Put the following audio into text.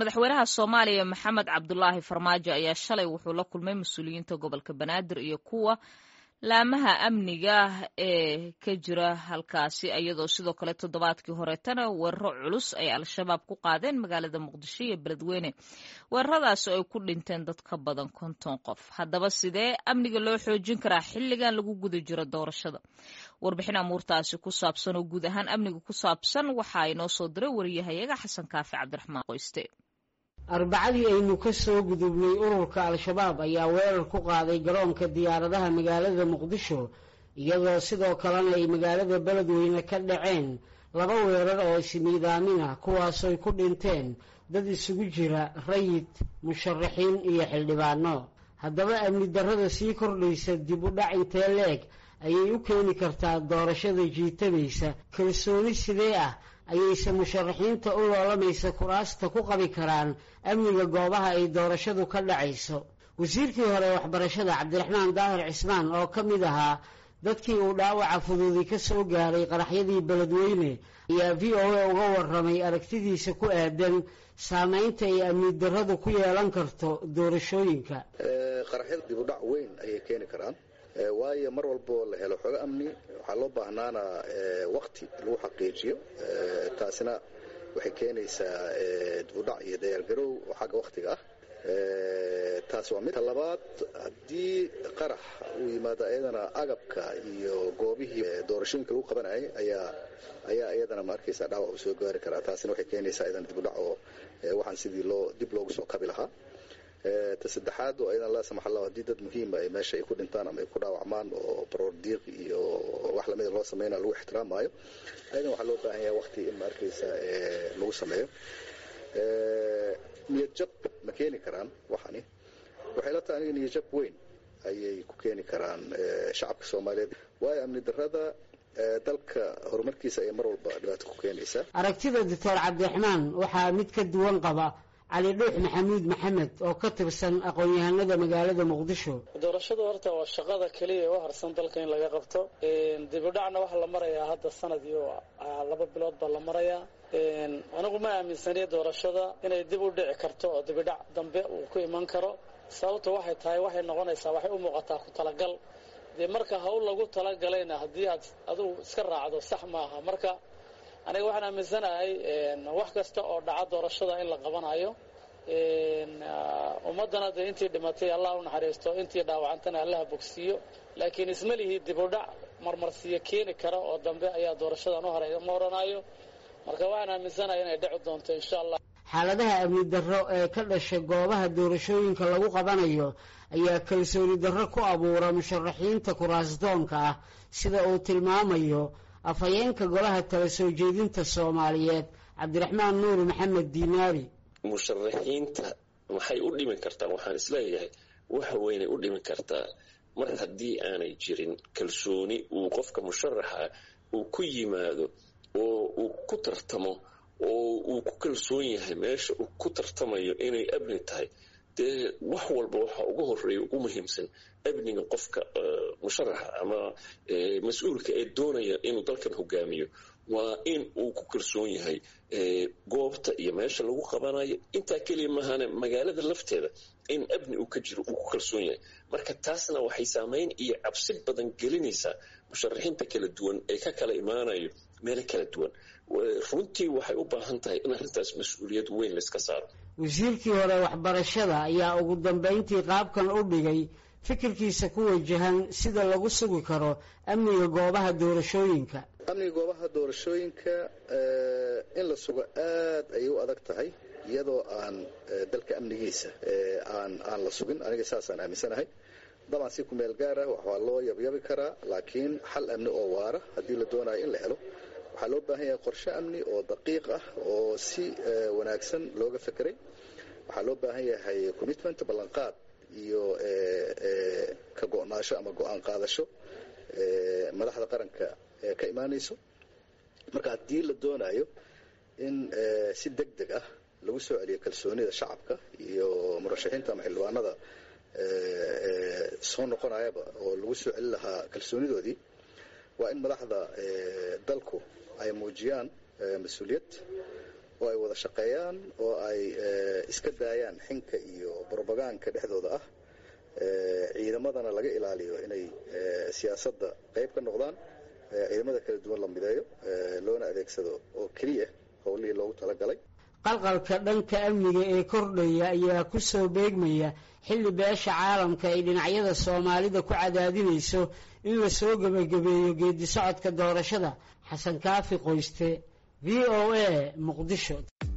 madaxweynaha soomaaliya maxamed cabdulaahi farmaajo ayaa shalay wuxuu la kulmay mas-uuliyiinta gobolka banaadir iyo kuwa laamaha amniga ee ka jira halkaasi iyadoo sidoo kale toddobaadkii horeetana weeraro culus ay al-shabaab ku qaadeen magaalada muqdisho iyo beledweyne weeraradaas oo ay ku dhinteen dad ka badan konton qof haddaba sidee amniga loo xoojin karaa xilligan lagu guda jiro doorashada warbixin amuurtaasi ku saabsan oo guud ahaan amniga ku saabsan waxaa inoo soo diray wariyahayaga xasan kaafi cabdiraxmaan qoyste arbacadii aynu ka soo gudubnay ururka al-shabaab ayaa weerar ku qaaday garoonka diyaaradaha magaalada muqdisho iyadoo sidoo kalena ay magaalada beledweyne ka dhaceen laba weerar oo ismiidaamin ah kuwaasoy ku dhinteen dad isugu jira rayid musharaxiin iyo xildhibaano haddaba amni darrada sii kordhaysa dib u dhac intee leeg ayay u keeni kartaa doorashada jiitabaysa kalsooni sidee ah ayayse musharaxiinta u loolamaysa kuraasta ku qabi karaan amniga goobaha ay doorashadu ka dhacayso wasiirkii hore waxbarashada cabdiraxmaan daahir cismaan oo ka mid ahaa dadkii uu dhaawaca fududi ka soo gaaray qaraxyadii beledweyne ayaa v o a uga warramay aragtidiisa ku aadan saamaynta ay amni darradu ku yeelan karto doorashooyinka qaraxyada dib u dhac weyn ayay keeni karaan waayo mar walboo la helo xogo amni waxaa loo baahnaana waqti lagu xaqiijiyo taasina waxay keenaysaa dibudhac iyo diyaargarow oo xagga wakhtiga ah taas waa mid labaad haddii qarax uu yimaado ayadana agabka iyo goobihii doorashooyinka lagu qabanayay ayaa ayaa iyadana ma arkaysa dhaawac uu soo gaari karaa taasina waxay keenaysaa ayadana dibudhac oo waxaan sidii loo dib loogu soo kabi lahaa ta saddexaad oo aydan laa samax allah haddii dad muhiima ay meesha ay ku dhintaan ama ay ku dhaawacmaan oo baroor diiq iyo wax lamida loo sameynaa lagu ixtiraamaayo ayadan waxaa loo baahan yahay waqti in ma arkaysa lagu sameeyo niyadjab ma keeni karaan waxani waxay la tahay aniga niyadjab weyn ayay ku keeni karaan shacabka soomaaliyeed waayo amni darrada dalka horumarkiisa ayay mar walba dhibaato ku keenaysaa aragtida doctor cabdiraxmaan waxaa mid ka duwan qaba cali dhuux maxamuud maxamed oo ka tirsan aqoon-yahanada magaalada muqdisho doorashadu horta waa shaqada keliya ee u harsan dalka in laga qabto dibidhacna waxaa la marayaa hadda sanad iyo laba bilood baa la marayaa anigu ma aaminsaniya doorashada inay dib u dhici karto oo dibidhac dambe uu ku iman karo sababta waxay tahay waxay noqonaysaa waxay u muuqataa ku talagal dee marka hawl lagu talagalayna haddii aad adigu iska raacdo sax maaha marka aniga waxaan aaminsanahay wax kasta oo dhaca doorashada in la qabanayo ummaddana dee intii dhimatay allah u naxariisto intii dhaawacantana allaha bogsiiyo laakiin isma lihii dibudhac marmarsiyo keeni kara oo dambe ayaa doorashadan u horay ma oranayo marka waxaan aaminsanahay inay dhici doonto insha allah xaaladaha amni darro ee ka dhasha goobaha doorashooyinka lagu qabanayo ayaa kalsooni darro ku abuura musharaxiinta kuraasdoonka ah sida uu tilmaamayo afhayeenka golaha tala soo jeedinta soomaaliyeed cabdiraxmaan nuur maxamed diinaari musharaxiinta maxay u dhimi kartaa waxaan isleeyahay waxa weynay u dhimi kartaa mar haddii aanay jirin kalsooni uu qofka musharaxa uu ku yimaado oo uu ku tartamo oo uu ku kalsoon yahay meesha uu ku tartamayo inay amni tahay dee wax walba waxaa ugu horeeya ugu muhiimsan amniga qofka musharaxa ama mas-uulka ee doonaya inuu dalkan hogaamiyo waa in uu ku kalsoon yahay goobta iyo meesha lagu qabanayo intaa keliya mahane magaalada lafteeda in amni uu ka jiro uu ku kalsoon yahay marka taasna waxay saamayn iyo cabsi badan gelinaysaa musharaxiinta kala duwan ee ka kala imaanayo meelo kala duwan runtii waxay u baahan tahay in arrintaas mas-uuliyad weyn layska saaro wasiirkii hore waxbarashada ayaa ugu dambayntii qaabkan u dhigay fikirkiisa ku wajahan sida lagu sugi karo amniga goobaha doorashooyinka amniga goobaha doorashooyinka in la sugo aad ayay u adag tahay iyadoo aan dalka amnigiisa aan aan la sugin aniga saasaan aaminsanahay dabcan si ku meel gaara waxaa loo yabyabi karaa laakiin xal amni oo waara haddii la doonayo in la helo waxaa loo baahan yahay qorshe amni oo daqiiq ah oo si wanaagsan looga fekeray waxaa loo baahan yahay commitment ballanqaad iyo ka go-naasho ama go-aan qaadasho madaxda qaranka ka imaanayso marka haddii la doonayo in si deg deg ah lagu soo celiyo kalsoonida shacabka iyo murashaxiinta ama xildhibaanada soo noqonayaba oo lagu soo celin lahaa kalsoonidoodii waa in madaxda dalku ay muujiyaan mas-uuliyad oo ay wada shaqeeyaan oo ay iska daayaan xinka iyo brobagaanka dhexdooda ah ciidamadana laga ilaaliyo inay siyaasadda qayb ka noqdaan ciidamada kala duwan la mideeyo loona adeegsado oo keliya howlihii loogu talagalay qalqalka dhanka amniga ee kordhaya ayaa ku soo beegmaya xilli beesha caalamka ay dhinacyada soomaalida ku cadaadinayso in la soo gebagabeeyo geedi socodka doorashada xasan kaafi qoyste v o a muqdisho